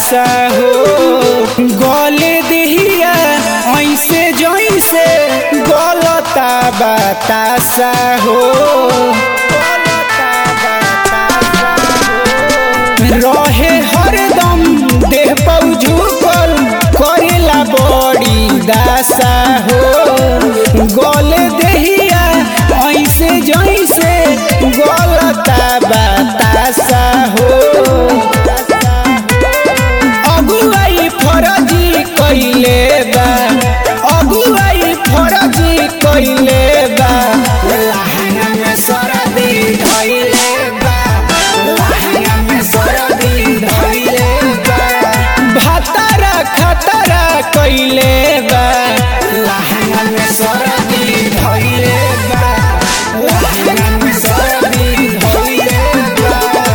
दासा हो गले देहिया ऐसे जैसे गलता बतासा हो गलता बतासा हो। रहे हरदम देह पौ झुकल करेला बड़ी दासा हो गले देहिया ऐसे जैसे गलता बतासा हो अगुवाई फरजी कइले बा अगुवाई फरजी कइले बा लहंगा में सरदी धइले बा लहंगा में सरदी धइले बा भातारा खतरा कइले बा लहंगा में सरदी धइले बा लहंगा में सरदी धइले बा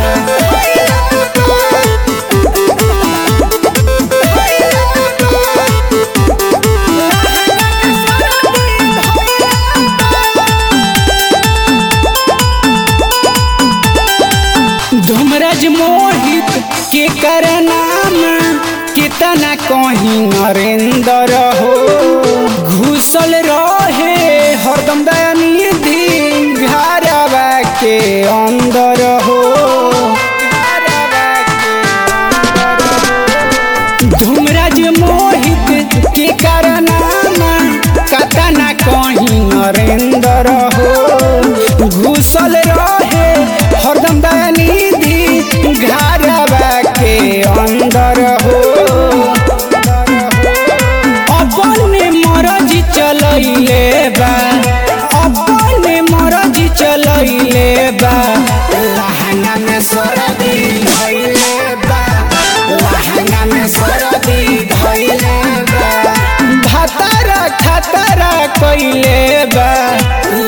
धूमराज मोहित के कर नाम कितना कहीं नरेंद्र हो घुसल रहे हरदम दयानिधि घरवा के अंदर हो धूमराज मोहित के कर नाम कतना कहीं नरेंद्र हो घुसल रहे हरदम दयानिधि घरवा के अंदर हो अपने मरजी चलैले बा अपने मरजी चलैले बा लहंगा में सरदी धइले बा लहंगा में सरदी धइले बा भातारा खतरा कइले बा